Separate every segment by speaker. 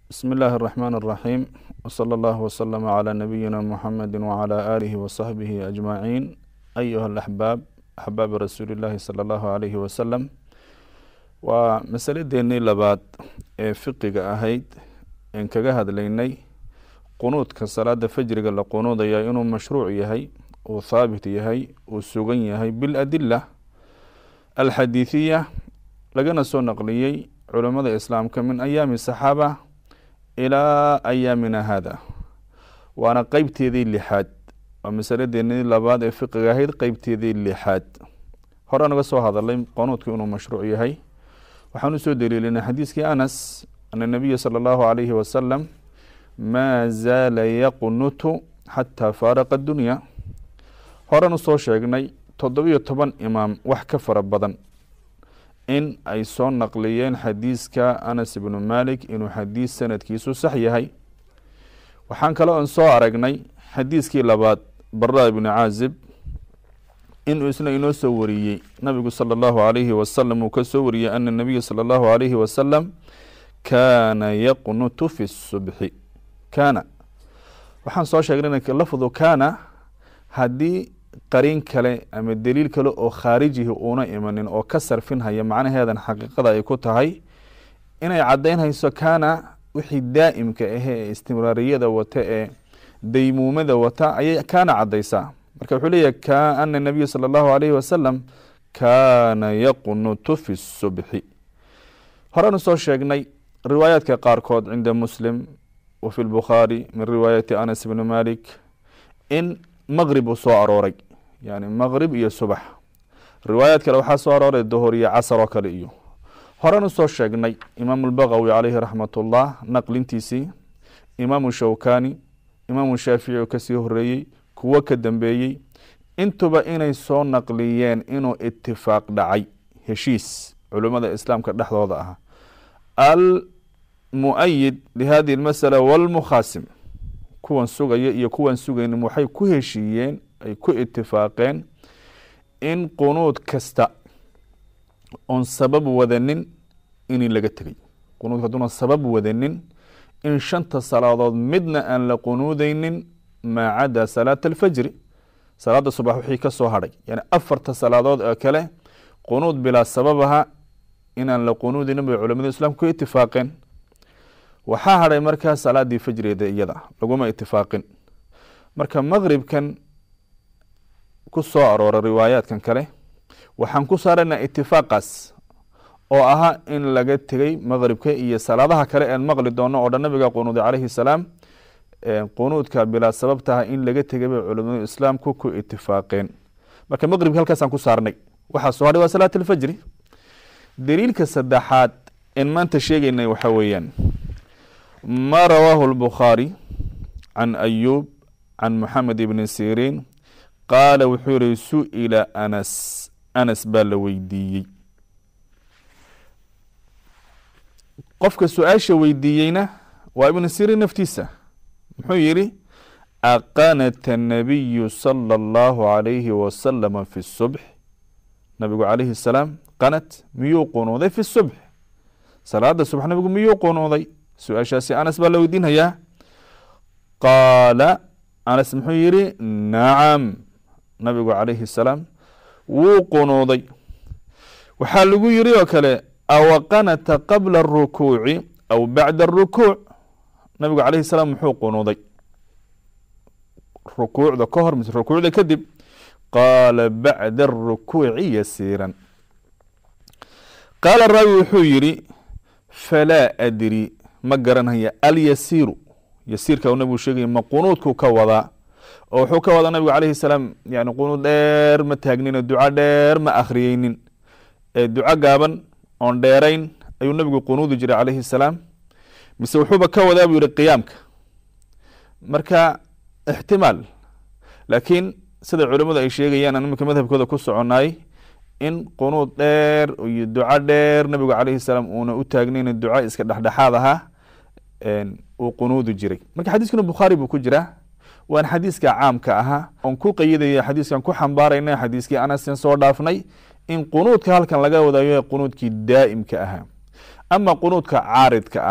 Speaker 1: بسم الله الرحمن الرحيم وصلى الله وسلم على نبينا محمد وعلى آله وصحبه أجمعين أيها الأحباب أحباب رسول الله صلى الله عليه وسلم waa masaladeennii labaad ee fiqiga ahayd en kaga hadlaynay qunuudka salaada fajriga la qunuudaya inuu mashruuc yahay uu thaabit yahay uu sugan yahay biladila alxadiiثiya lagana soo naqliyey culamada islaamka min ayaami saxaaba ilaa ayaamina hada waana qeybteedii lixaad waa masaladeennii labaad ee fiqiga ahayd qeybteedii lixaad hore naga soo hadalay qunuudku inuu mashruuc yahay waxaan usoo daliilinay xadiiskii anas ana nabiya sala allahu alayhi wasalam maa zaala yaqnutu xataa faaraqa addunya horan usoo sheegnay toddobiyo toban imaam wax ka fara badan in ay soo naqliyeen xadiiska anas ibnu malik inuu xadiis sanadkiisu sax yahay waxaan kale oon soo aragnay xadiiskii labaad bara ibnu caazib inuu isna inoo soo wariyey nabigu salى اllahu alayhi wasalam uu ka soo wariyey ana nabiya salى اllahu alayhi wasalam kaana yaqnutu fi subxi kaana waxaan soo sheegnay lafdu kaana haddii qariin kale ama deliil kale oo khaarijihi uuna imanin oo ka sarfinhaya macnaheedan xaqiiqada ay ku tahay inay caddaynhayso kaana wixii daa'imka ahe ee istimraariyada wata ee daymuumada wata ayay kaana caddaysaa marka wuxuu leeyahy ana nabiya salى اllahu alayhi wasalam kaana yaqnutu fi subxi horenu soo sheegnay riwaayaadka qaarkood cinda muslim wa fi lbukhaari min riwaayati anas bni malik in maqrib uu soo arooray yani maqrib iyo subax riwaayaad kale waxaa soo arooray dohor iyo casar oo kale iyo horenu soo sheegnay imaamu lbagawi calayhi raxmat ullah naqlintiisii imaamu shawkani imaamu shaafici oo kasii horeeyey kuwo ka dambeeyey intuba inay soo naqliyeen inuu itifaaq dhacay heshiis culimmada islaamka dhexdooda ah almu'ayid lihadihi اlmasala walmukhaasim kuwan sugaya iyo kuwan sugaynin waxay ku heshiiyeen ay ku itifaaqeen in qunuud kasta oon sabab wadanin in laga tegay qunuudka haduuna sabab wadanin in shanta salaadood midna aan la qunuudeynin maa cada salaata alfajri salaada subax wixii ka soo hadhay yani afarta salaadood oo kale qunuud bilaa sababaha inaan la qunuudinin bay culamada islaamka ku itifaaqeen waxaa hadhay markaa salaadii fajrigeeda iyada laguma itifaaqin marka maqribkan ku soo aroora riwaayaadkan kale waxaan ku saarana itifaaqaas oo ahaa in laga tegey maqribka iyo salaadaha kale een maqli doono oo dhan nabiga qunuuday calayhi salaam qunuudka bilaa sababtaha in laga tegay bay culamadu islaamku ku itifaaqeen marka maqribka halkaasaan ku saarnay waxaa soo hadhay waa salaat alfajri daliilka saddexaad in maanta sheegeynay waxaa weeyaan ma rawaahu lbukhaari can ayuub can moxamed ibni siriin qaala wuxuu yihi su-ila anas anas baa la weydiiyey qofka su-aasha weydiiyeyna waa ibnu siriin naftiisa muxuu yihi aqanata nabiyu sala allahu alayhi wasalama fi subx nabigu calayhi salaam qanat miyuu qunuuday fi subx salaada subax nabigu miyuu qunuuday su-aashaasi anas baa la weydiinhayaa qaala anas muxuu yihi nacam nabigu calayhi salaam wuu qunuuday waxaa lagu yiri oo kale awa qanata qabla arukuuci aw bacda arukuuc nabigu calayhi salaam muxuu qunuuday rukuucda ka hor mise rukuucda kadib qaala bacda arukuuci yasiiran qaala raawi wuxuu yihi falaa adri ma garanhaya alyasiiru yasiirka nabigu sheegaya ma qunuudku ka wadaa oo wuxuu ka wadaa nabigu calayhi salaam yani qunuud dheer ma taagnino duco dheer ma akhriyeynin ee duco gaaban oon dheerayn ayuu nabigu qunuudi jiray calayhi salaam mise wuxuuba ka wadaa buu yihi qiyaamka marka ixtimaal laakiin sida culimadu ay sheegayaan aan iminka madhabkooda ku soconay in qunuud dheer iyo duco dheer nabigu calayhi salaam uuna u taagnayn duco iska dhexdhexaad ahaa uu qunuudi jiray marka xadiiskuna bukhaari buu ku jiraa waan xadiiska caamka ahaa oon ku qeyidaya xadiiskan ku xambaarayna xadiiskii anasen soo dhaafnay in qunuudka halkan laga wadayo qunuudkii daa'imka ahaa ama qunuudka caaridka ahaa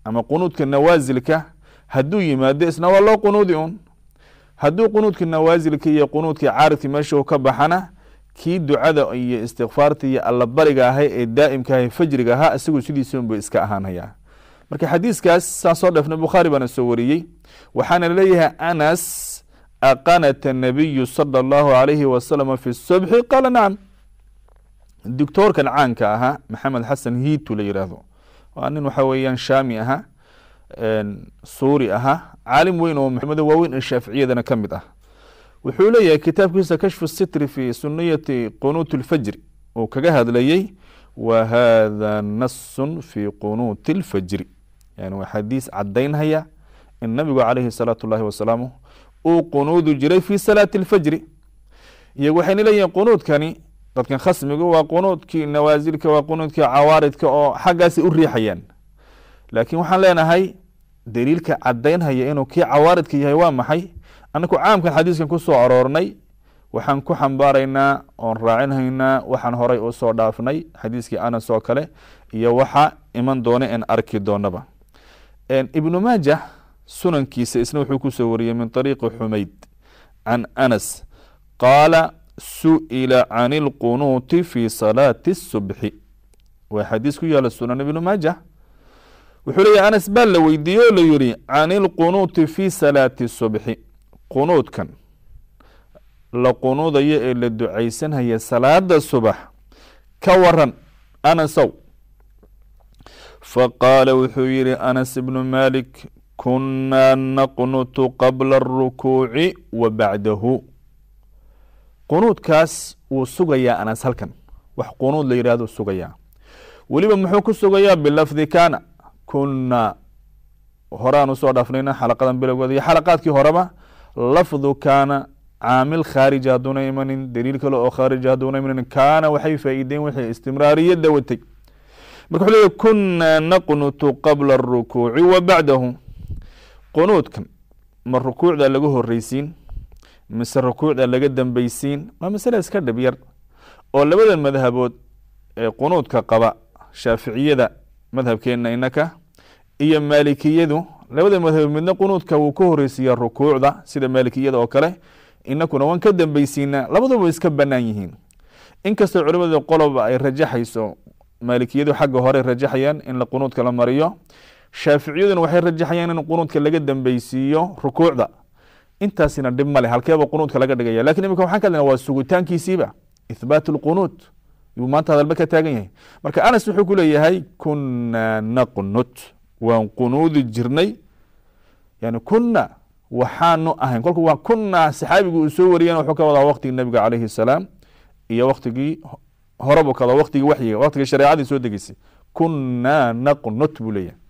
Speaker 1: ama qunuudka nawaasilka hadduu yimaado isna waa loo qunuudi un hadduu qunuudka nawaasilka iyo qunuudkii caaridka meesha u ka baxana kii ducada iyo istikfaarta iyo allabariga ahay ee daa'imka ahay fajriga ahaa isagu sidiisa unba iska ahaanaya marka xadiiskaas saan soo dheefnay bukhaari baana soo wariyey waxaana leeyahay anas aqanata nabiyu sala allahu alayhi wasalama fi subxi qaala nacam doctoorkan caanka ahaa maxamed xasan hiitu la yiraahdo waa nin waxa weeyaan shaami ahaa suuri ahaa caalim weyn oo maxameda waaweyn ee shaaficiyadana ka mid ah wuxuu leeyahay kitaabkiisa kashfu sitri fi suniyati qunuut lfajri uu kaga hadlayey wa hada nasun fi qunuuti lfajri yani waa xadiis cadaynhaya in nabigu calayhi salaatu llahi wasalaamu uu qunuudi jiray fi salaati lfajri iyagu waxayna leeyihin qunuudkani dadkan khasmigu waa qunuudkii nawaasilka waa qunuudkii cawaaridka oo xaggaasi u riixayaan laakiin waxaan leenahay daliilka cadaynhaya inuu kii cawaaridka yahay waa maxay anaku caamkan xadiiskan ku soo aroornay waxaan ku xambaaraynaa oon raacinhaynaa waxaan horay u soo dhaafnay xadiiskii anas oo kale iyo waxa iman doona en arki doonaba ibnu maaja sunankiisa isna wuxuu kusoo wariyey min طariiqi xumayd can anas qaala su'ila can اlqunuuti fi salaati الsubxi waa xadiis ku yaala sunan ibnu maaja wuxuu leeyahy anas baa la weydiiyey oo la yihi can اlqunuuti fi salaati الsubxi qunuudkan la qunuudayo ee la ducaysanhaya salaada subax ka waran anasow faqaala wuxuu yihi anas ibnu malik kunaa naqnutu qabla aلrukuuci wa bacdahu qunuudkaas wuu sugayaa anas halkan wax qunuud la yihahdo sugayaa weliba muxuu ku sugayaa bilafdi kana kunaa horaan usoo dhaafnayna xalaqadan bilowgooda iyo xalaqaadkii horeba lafdu kaana caamil khaariji hadduuna imanin daliil kale oo khaariji hadduuna imanin kaana waxay faa'iideen wixii istimraariyadda watay marka wuxuu leeyahy kunaa naqnutu qabla aلrukuuci wa bacdahu qunuudkan ma rukuucda laga horeysiin mise rukuucda laga dambeysiin waa masale iska dhib yar oo labada madhabood ee qunuudka qaba shaaficiyada madhabkeena inaka iyo maalikiyadu labada madhabood midna qunuudka wuu ka horeysiiya rukuucda sida maalikiyada oo kale inakuna waan ka dambeysiinaa labaduba iska banaan yihiin inkastoo culimada qoloba ay rajaxayso maalikiyadu xagga hore rajaxayaan in qunuudka la mariyo shaaficiyaduna waxay rajaxayaan in qunuudka laga dambeysiiyo rukuucda intaasina dhib male halkeeba qunuudka laga dhigaya lakin imika waxaan ka hadlana waa sugitaankiisiiba ithbaat lqunuud yuu maanta hadalba ka taagan yahay marka anas wuxuu ku leeyahay kunaa naqnut waan qunuudi jirnay yani kuna waxaanu ahayn kolku waa kunaa saxaabigu uu soo wariyana wuxuu ka wadaa waktigii nabiga calayhi salaam iyo waktigii horebu ka wadaa waktigii waxyiga waktigii shareecadii soo degeysay kunaa naqnut buu leeyahay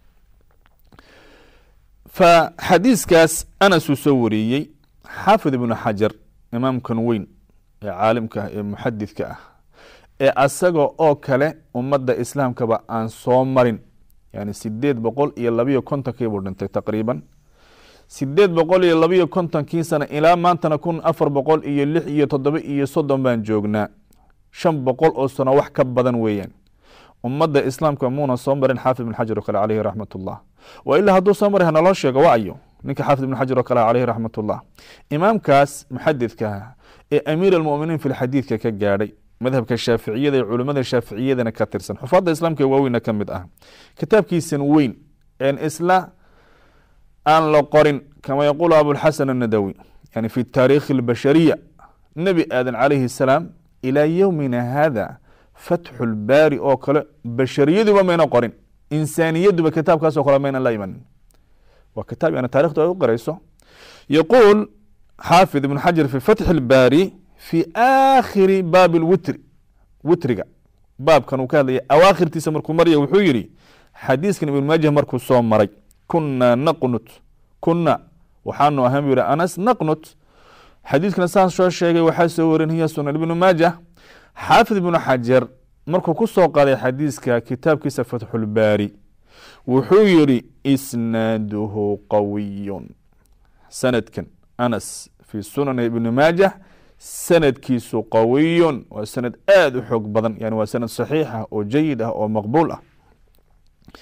Speaker 1: fa xadiiskaas anasuu soo wariyey xaafid ibnu xajar imaamkan weyn ee caalimka ah ee muxadidka ah ee asaga oo kale ummadda islaamkaba aan soo marin yani sideed boqol iyo labiyo kontonkii buu dhintay taqriiban sideed boqol iyo labiyo kontonkii sana ilaa maantana kun afar boqol iyo lix iyo toddoba iyo soddon baan joognaa shan boqol oo sano wax ka badan weeyaan ummadda islaamka muuna soo marin xaafid ibn xajar oo kale caleyhi raxmat ullah wa ilaa hadduu soo mari hanaloo sheego wa ayo ninka xaafid ibn xajar oo kale caleyhi raxmat ullah imaamkaas muxadidka ee amiir almuminiin fi lxadiidka ka gaadhay madhabka shaaficiyada ee culimada shaaficiyadana ka tirsan xufaadda islaamka waaweyna ka mid ah kitaabkiisan weyn een isla aan la qorin kama yaquulu abulxasan annadawi yani fi taariikhi albashariya nebi aadan calayhi salaam ilaa yowmina hada fatxu lbaari oo kale bashariyaduba mayna qorin insaaniyaduba kitaabkaasoo kale mayna la imanin waa kitaab yani taarikhdu ay u qorayso yaquul xaafid ibn xajar fi fatxi lbaari fi aakhiri baabi lwitri witriga baabkan uu ka hadlaya awaakhirtiisa markuu marya wuxuu yihi xadiiskan ibn maajah markuu soo maray kunaa naqnut kuna waxaanu ahaan bu yihi anas naqnut xadiiskana saan soo sheegay waxaa soo warinaya sunan ibnu maajah xaafid ibnu xajar markuu ku soo qaaday xadiiska kitaabkiisa fatxulbaari wuxuu yihi isnaaduhu qawiyun sanadkan anas fi sunan ibni maajah sanadkiisu qawiyun waa sanad aada u xoog badan yani waa sanad saxiix ah oo jayid ah oo maqbuul ah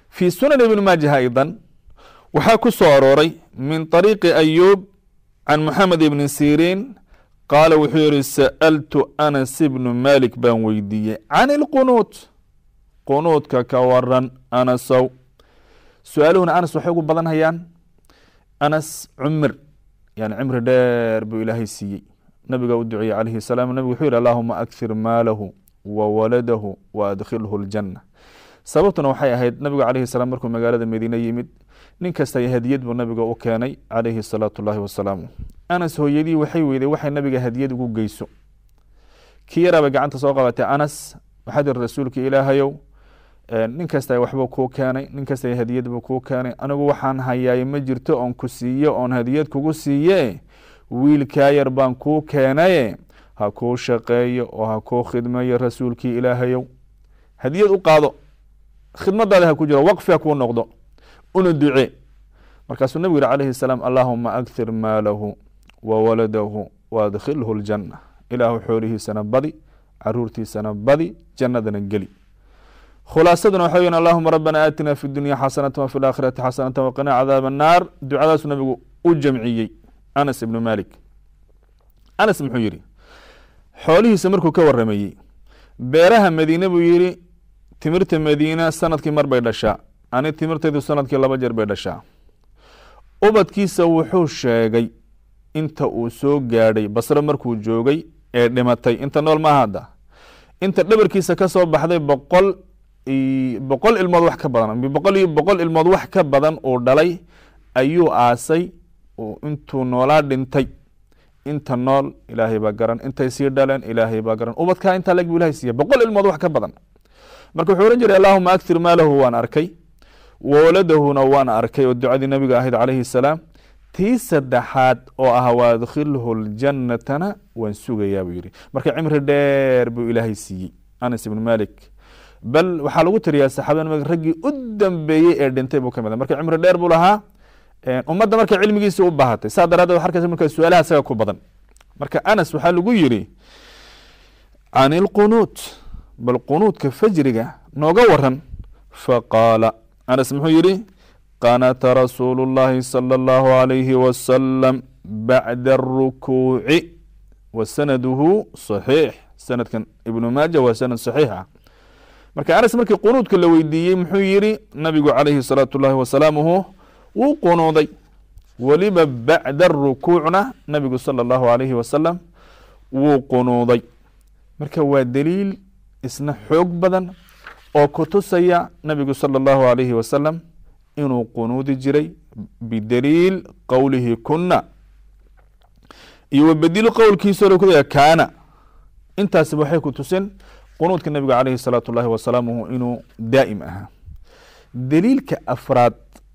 Speaker 1: fi sunan ibn maaja aydan waxaa ku soo arooray min طariiqi ayub can moxamed ibni siriin qaala wuxuu yihi sa'altu anas ibnu malik baan weydiiyey can ilqunuut qunuudka ka waran anasow su-aaluhuna anas waxay ugu badan hayaan anas cumir yani cimri dheer buu ilaahay siiyey nabiga u duceeyey calayhi salaam nabigu wuxuu yihi allahuma akhir maalahu wa waladahu wa adkhilhu ljana sababtuna waxay ahayd nabigu calayhi salaam markuu magaalada madiine yimid nin kasta hadiyad buu nabiga u keenay calayhi salaatu llahi wasalaamu anas hooyadii waxay weyday waxay nabiga hadiyad ugu geyso kii yaraabay gacanta soo qabatay anas waxaa tiri rasuulka ilaahayow nin kasta waxbuu kuu keenay nin kasta hadiyad buu kuu keenay anigu waxaan hayaay ma jirto oon ku siiyo oon hadiyad kugu siiye wiilkaa yar baan kuu keenaye ha kuu shaqeeyo oo ha kuu khidmeeyo rasuulkii ilaahayow hadiyad u qaado khidmadaada ha ku jiro waqfi ha kuu noqdo una ducee markaasuu nabigu yihi calayhi salaam allahuma akhir maalahu wa waladahu wa adkhilhu ljana ilaahu xoolihiisana badi caruurtiisana badi jannadana geli khulaasaduna waxa weyan allahuma rabbana aatina fi dunya xasanata wafi laakhirati xasanata waqina cadaab annaar ducadaasuu nabigu u jamciyey anas ibnu malik anas muxuu yihi xoolihiisa markuu ka waramayey beeraha madiine buu yihi timirta madiina sanadkii mar bay dhashaa ani timirtaydu sanadkii laba jeer bay dhashaa ubadkiisa wuxuu sheegay inta uu soo gaadhay basre markuu joogay ee dhimatay inta nool maaha hadda inta dhabarkiisa ka soo baxday boqol boqol ilmood wax ka badan boqol iyo boqol ilmood wax ka badan uu dhalay ayuu aasay intuu noolaa dhintay inta nool ilaahay baa garan intay sii dhaleen ilaahay baa garan ubadkaa intaa lag bu ilahay siiya boqol ilmood wax ka badan marka wuxuu ohan jiray allahuma aktir maalahu waan arkay wawaladahuna waan arkay oo ducadii nabiga ahayd calayhi salaam tii saddexaad oo ah waadkhilhu ljannatana waan sugayaa buu yihi marka cimri dheer buu ilaahay siiyey anas ibnu malik bal waxaa lagu tiriyaa saxaabada nabiga raggii u dambeeyey ee dhintay buu ka mid marka cimri dheer buu lahaa ummadda marka cilmigiisa u baahatay saa daraaddeed wa arkaysa marka su-aalaha isaga ku badan marka anas waxaa lagu yiri can ilqunuut bal qunuudka fajriga nooga waran faqaala anas muxuu yihi qanata rasuulu اllahi salى اllahu عalayhi wasalam bacda arukuuci wa sanaduhu صaxiix sanadkan ibnu maaja waa sanad saxiix ah marka anas markii qunuudka la weydiiyey muxuu yihi nabigu calayhi salaatu اllahi wasalaamuhu wuu qunuuday weliba bacda rukuucna nabigu salى اllahu alayhi wasalam wuu qunuuday marka waa daliil isna xoog badan oo kutusaya nabigu salى اllahu alayhi wasalam inuu qunuudi jiray bidaliil qowlihi kuna iyo wabedilo qowlkiisa ku kaana intaasiba waxay ku tusin qunuudka nabiga calayhi salaatu اllahi wasalaamuhu inuu daa'im ahaa daliilka afraad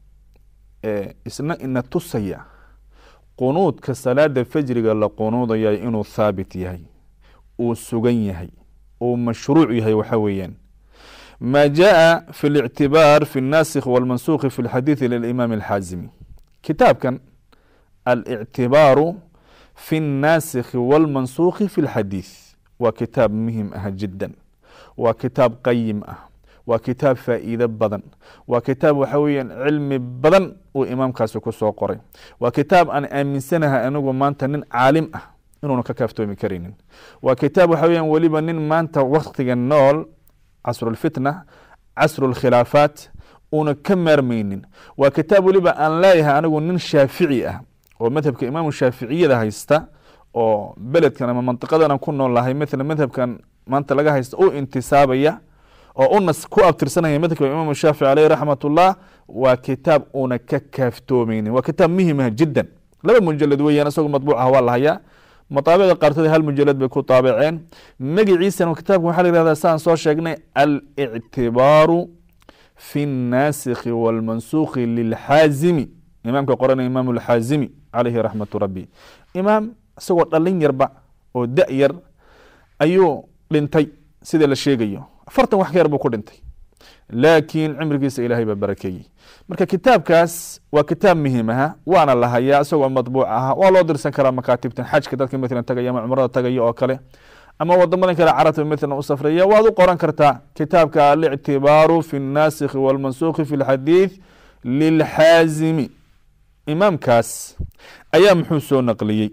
Speaker 1: isna ina tusaya qunuudka salaada fajriga la qunuudaya inuu thaabit yahay uu sugan yahay uu mashruuc yahay waxa weeyaan ma jaءa fi الاctibaar fi الnasikh wاlmansukhi fi اlxadiiثi lilimam اlxaazimi kitaabkan alictibaaru fi الnasikhi wاlmansukhi fi اlxadiiث waa kitaab muhim ah jida waa kitaab qayim ah waa kitaab faa'iide badan waa kitaab waxa weeyaan cilmi badan uu imaamkaasi ku soo qoray waa kitaab aan aaminsanahay anigu maanta nin caalim ah inuuna ka kaaftoomi karaynin waa kitaab waxa weeyaan weliba nin maanta waktiga nool casrulfitna casrulkhilaafaat uuna ka maarmaynin waa kitaab weliba aan leeyahay anigu nin shaafici ah oo madhabka imaamu shaaficiyada haysta oo beledkan ama mantiqadan ku nool lahay mala madhabkan maanta laga haysta u intisaabaya oo unas ku abtirsanaya madhabka imaam shaafici aleyh raxmat ullah waa kitaab una ka kaaftoomaynin waa kitaab muhimah jiddan laba mujalad weeyaan isagoo matbuuc ah waa la hayaa mataabicda qaarkood hal mujalad bay ku taabiceen magiciisana kitaabka waxaa la yihahdaa saan soo sheegnay alictibaaru fi الnasikhi wاlmansukhi lilxaazimi imaamka qoranaya imaam اlxaazimi calayhi raxmatu rabbi imaam isagoo dhalin yarba oo da yar ayuu dhintay sida la sheegayo afartan wax ka yar buu ku dhintay laakiin cimrigiisa ilaahay baa barakeeyey marka kitaabkaas waa kitaab muhiim aha waana la hayaa isagoo matbuuc aha waa loo dirsan karaa makaatibtan xajka dadka matalan tagaya ama cumrada tagaya oo kale ama wadamadan kale carabta mithlan u safraya waad u qoran kartaa kitaabka alictibaaru fi الnasikhi wاlmansukhi fi اlxadiid lilxaazimi imaamkaas ayaa muxuu soo naqliyey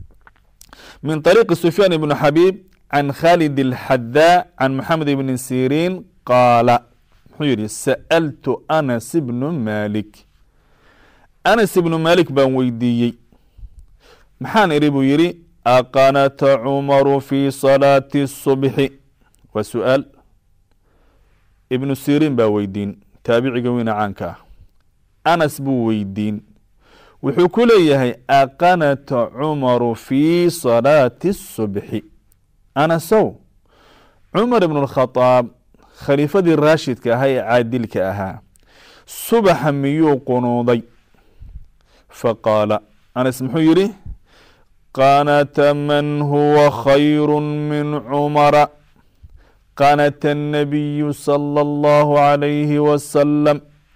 Speaker 1: min طariiqi sufyaan ibn xabiib can khalid اlxadaa can maxamed ibni siriin qaala muxuu yihi sa'altu anas ibnu malik anas ibnu malik baan weydiiyey maxaan idhi buu yihi aqanata cumaru fi salaati الصubxi waa su-aal ibnu siriin baa weydiin taabiciga weyna caanka ah anas buu weydiin wuxuu ku leeyahay aqanata cumaru fi salaati الصubxi anasow cumar ibn اkhadaab khaliifadii raashidka ahaa ee caadilka ahaa subaxa miyuu qunuuday faqaala anas muxuu yihi qanata man huwa khayru min cumara qanata الnabiyu salى اllahu عalayhi wasalam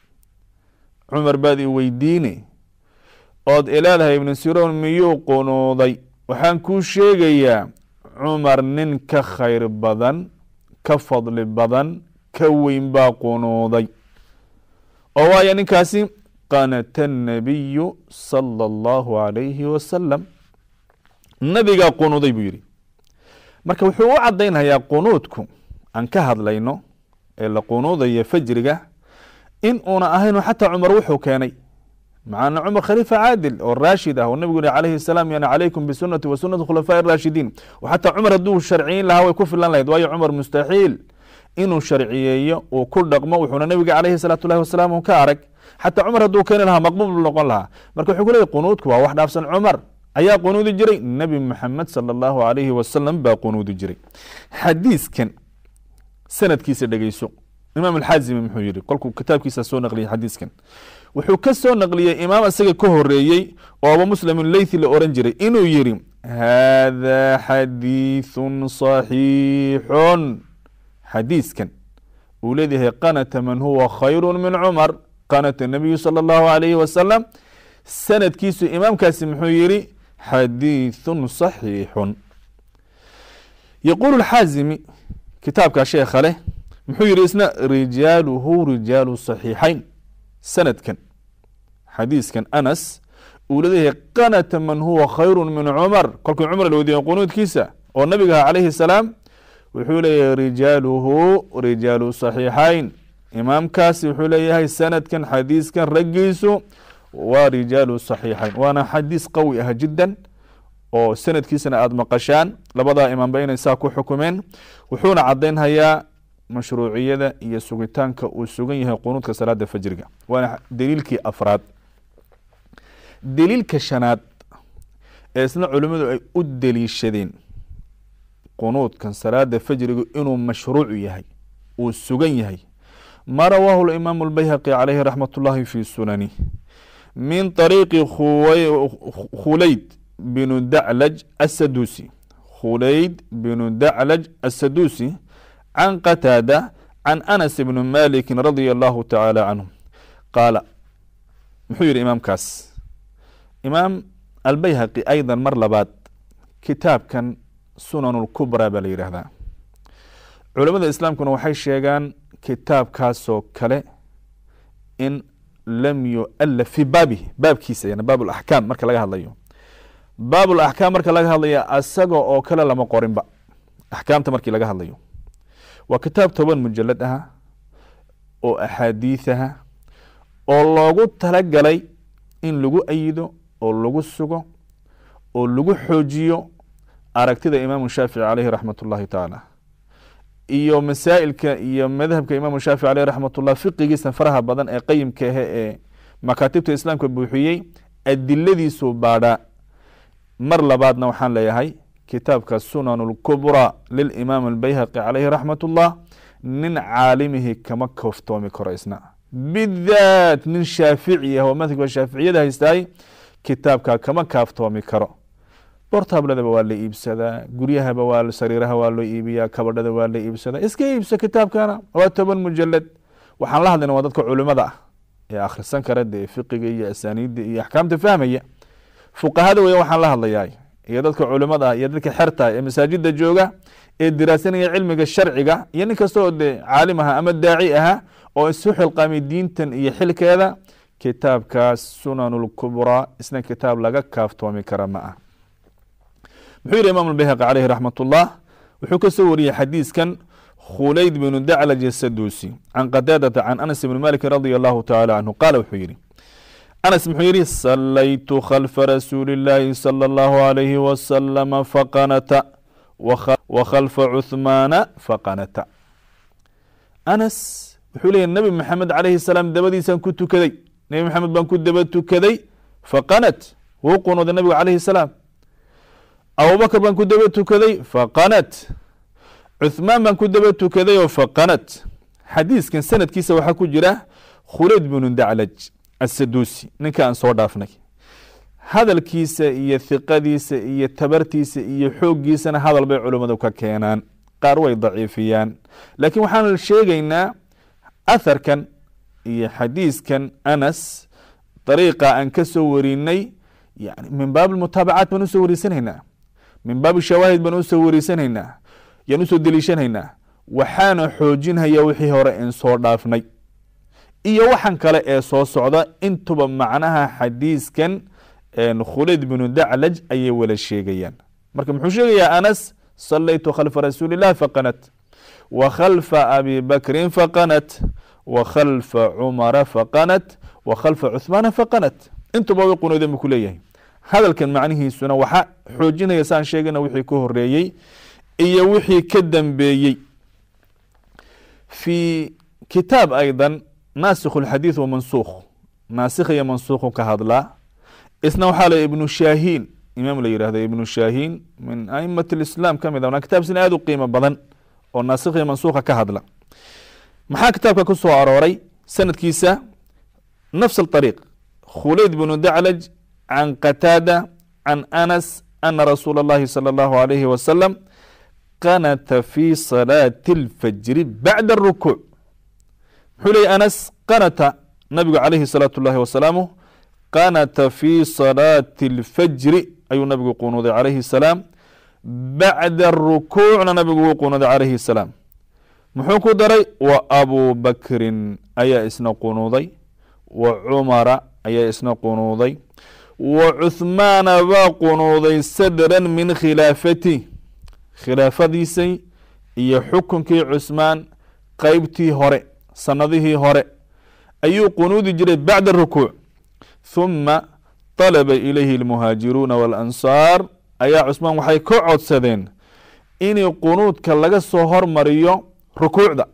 Speaker 1: cumar baad i weydiine ood ilaadahay ibnu siroon miyuu qunuuday waxaan kuu sheegayaa cumar nin ka khayr badan ka fadli badan ka weyn baa qunuuday oo waayo ninkaasi qanata الnabiyu salى اllahu عalayhi wasalam nabigaa qunuuday buu yihi marka wuxuu u cadaynhayaa qunuudku aan ka hadlayno ee la qunuudaya fajriga in uuna ahayn xataa cumar wuxuu keenay macana cumar khaliifa caadil oo raashid ah oo nabigu yihi calayhi salaam yana calaykum bisunati wa sunati khulafaaءi raashidiin xataa cumar hadduu sharciyin lahaa way ku filan lahayd waayo cumar mustaxiil inuu sharciyeeyo uu ku dhaqmo wuxuuna nabiga calayhi salaatu llahi wasalaam ka arag xataa cumar hadduu keeni lahaa maqbuul buu noqon lahaa marka wuxuu ku leeyay qunuudku waa wax dhaafsan cumar ayaa qunuudi jiray nebi maxamed sala allahu alayhi wasalam baa qunuudi jiray xadiiskan sanadkiisa dhegeyso imaam alxaazimi muxuu yihi kolkuu kitaabkiisa soo naqliyay xadiiskan wuxuu ka soo naqliyey imaam isaga ka horeeyey oo aba muslim leythi la oran jiray inuu yihi hada xadiithun صaxiixun xadiiskan uu leeyahay qanata man huwa khayru min cumar qanata nabiyu salى اllahu alayhi wasalam sanadkiisu imaamkaasi muxuu yihi xadiithun صaxiixun yaquulu xaazimi kitaabka sheekha leh muxuu yihi isna rijaaluhu rijaalu صaxiixayn sanadkan xadiiskan anas uu leeyahay qanata man huwa khayru min cumar kolkii cumar la weydiiye qunuudkiisa oo nabiga ah calayhi salaam wuxuu leeyahay rijaaluhu rijaalu صaxiixayn imaamkaasi wuxuu leeyahay sanadkan xadiiskan raggiisu waa rijaalu صaxiixayn waana xadiis qawi ah jiddan oo sanadkiisana aada maqashaan labadaa imaamba inay saa ku xukumeen wuxuuna cadaynhayaa mashruuciyada iyo sugitaanka uu sugan yahay qunuudka salaada fajriga waana daliilkii afraad daliilka shanaad ee isna culimmadu ay u deliishadeen qunuudkan salaada fajrigu inuu mashruucu yahay uu sugan yahay ma rawaahu imaamu اlbayhaqi calayhi raxmat ullahi fi sunani min طariiqi khulayd binu daclaj asadusi khulayd binu daclaj asadusi can qataada can anas bni maliki radia allahu tacaala canhu qaala muxuu yihi imaamkaas imaam albayhaqi ayda mar labaad kitaabkan sunan اlkubra baa la yidhaahdaa culamada islaamkuna waxay sheegaan kitaabkaasoo kale in lam yualaf fi baabihi baabkiisa yani baab اlaxkaam marka laga hadlayo baab اlaxkaam marka laga hadlaya asaga oo kale lama qorinba axkaamta markii laga hadlayo waa kitaab toban mujalad aha oo axaadiis aha oo loogu talagalay in lagu ayido oo lagu sugo oo lagu xoojiyo aragtida imaamu shaafici caleyhi raxmat ullahi tacaala iyo masaa'ilka iyo madhabka imaamu shaafici aleyh raxmat ullah fiqigiisa faraha badan ee qayimka ahe ee makaatibta islaamka buuxiyey adiladiisuu baadhaa mar labaadna waxaan leeyahay kitaabka sunan اlkubra lilimaam albayhaqi caleyhi raxmat ullah nin caalimihi kama kooftoomi karo isna bidaat nin shaafici ah oo madhabka shaaficiyada haystaay kitaabka kama kaaftoomi karo bortabladaba waa la iibsadaa guryahaba waa sariiraha waa loo iibiyaa kabadhada waa la iibsadaa iska iibsa kitaabkana waa toban mujalad waxaan la hadlayna waa dadka culimada ah ee akhrisan kara dee fiqiga iyo asaaniidda iyo axkaamta fahmaya fuqahada weya waxaan la hadlayaa iyo dadka culimada ah iyo dadka xerta ee masaajida jooga ee diraasanaya cilmiga sharciga iyo nin kasta oo dee caalim aha ama daaci aha oo isu xilqaamay diintan iyo xilkeeda kitaabkaas sunan اlkubraa isna kitaab laga kaaftoomi kara ma ah muxuu yihi imam اbayhaqi caleyhi raxmat ullah wuxuu kasoo wariyey xadiiskan khulayd bnu daclaj asadusi can qataadata can anas bni maliki radi allahu taala canhu qaala wuxuu yihi anas muxuu yihi salaytu khalfa rasuuli اllaahi salى اllahu alayhi wasalama faqanata wakhalfa cuhmaana faqanata anas wuxuu leeyahy nabi maxamed calayhi salaam dabadiisaan ku tukaday nebi maxamed baan ku daba tukaday faqanat wuu qunooday nabigu calayhi salaam abubakr baan ku daba tukaday faqanat cuhmaan baan ku daba tukaday oo faqanat xadiiskan sanadkiisa waxaa ku jira khulayd bnu daclaj asadusi ninka aan soo dhaafnay hadalkiisa iyo hiqadiisa iyo tabartiisa iyo xooggiisana hadal bay culimmadu ka keenaan qaar way daciifiyaan laakiin waxaan sheegaynaa atharkan iyo xadiiskan anas dariiqa aan ka soo warinay yani min baab mutaabacaat baan usoo wariisanaynaa min baab shawaahid baan usoo wariisanaynaa yaan usoo deliishanaynaa waxaana xoojinhaya wixii hore in soo dhaafnay iyo waxan kale ee soo socda intuba macnaha xadiiskan khulayd bnu daclaj ayay wala sheegayaan marka muxuu sheegayaa anas salaytu khalfa rasuuli اllah faqanat wa khalfa abi bakrin faqanat wa khalfa cumara faqanat wa khalfa cuhmaana faqanat intuba way qunoodeen buu ku leeyahay hadalkan macnihiisuna waxa xoojinaya saan sheegana wixii ka horeeyey iyo wixii ka dambeeyey fi kitaab ayda naasikh اlxadiid wa mansukh naasikh iyo mansukhu ka hadlaa isna waxaa la ibnu shahiin imaam la yihahdo ibnu shahiin min aimat اlislam ka mid a kitaabsina aad u qiimo badan oo naasikh iyo mansukha ka hadla maxaa kitaabka ku soo arooray sanadkiisa nafs اطariiq khulayd bnu daclaj can qataada can anas ana rasuula اllahi salى اllahu alayhi wasalam qanata fi salaati اlfajri bacda اrukuuc muxuu leeyay anas qanata nabigu calayhi الsalaatu اllahi wasalaamu qanata fi salaati اlfajri ayuu nabigu qunuuday calayhi الsalaam bacda rukuucna nabigu wuu qunuuday calayhi الsalaam muxuu ku daray wa abu bakrin ayaa isna qunuuday wa cumara ayaa isna qunuuday wa cuhmaana baa qunuuday sadran min khilaafati khilaafadiisay iyo xukunkii cusmaan qeybtii hore sanadihii hore ayuu qunuudi jiray bacda rukuuc huma طalaba ilayhi اlmuhaajiruuna waاlansaar ayaa cusmaan waxay ka codsadeen inay qunuudka laga soo hormariyo rukuucda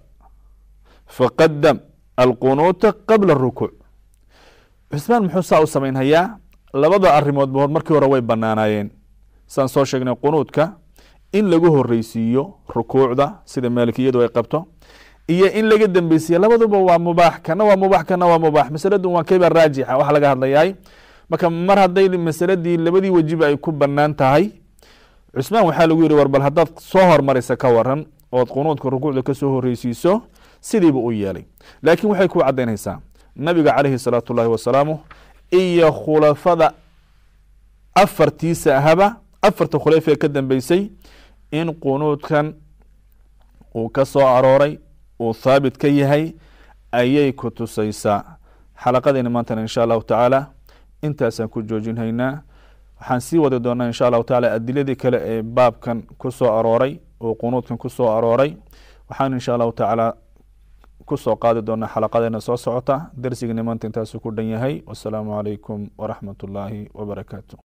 Speaker 1: faqadam alqunuuta qabla rukuuc cusmaan muxuu saa u samaynhayaa labada arimoodba hor markii hore way banaanaayeen saan soo sheegnay qunuudka in lagu horeysiiyo rukuucda sida maalikiyadu ay qabto iyo in laga dambeysiya labaduba waa mubaax kana waa mubaax kana waa mubaax masaladu waa kayba raajixa waxa laga hadlayahay marka mar hadday masaladii labadii wejiba ay ku banaan tahay cusmaan waxaa lagu yihi war bal haddaad soo hormarisa ka waran ood qunuudka rukuucda kasoo horeysiiso sidiiba u yeelay laakiin waxay ku cadaynaysaa nabiga calayhi salaatu llahi wasalaamu iyo khulafada afartiisa ahaba afarta khulafa ee ka dambeysay in qunuudkan uu ka soo arooray uu thaabit ka yahay ayay ku tusaysaa xalaqadeena maantana insha allahu tacaala intaasaan ku joojinhaynaa waxaan sii wadi doonaa insha allahu tacaala adiladii kale ee baabkan ku soo arooray oo qunuudkan ku soo arooray waxaan insha allahu tacaala kusoo qaadi doonaa xalaqadeena soo socota darsigani maanta intaasu ku dhan yahay wasalaamu calaykum waraxmat ullaahi wabarakaatu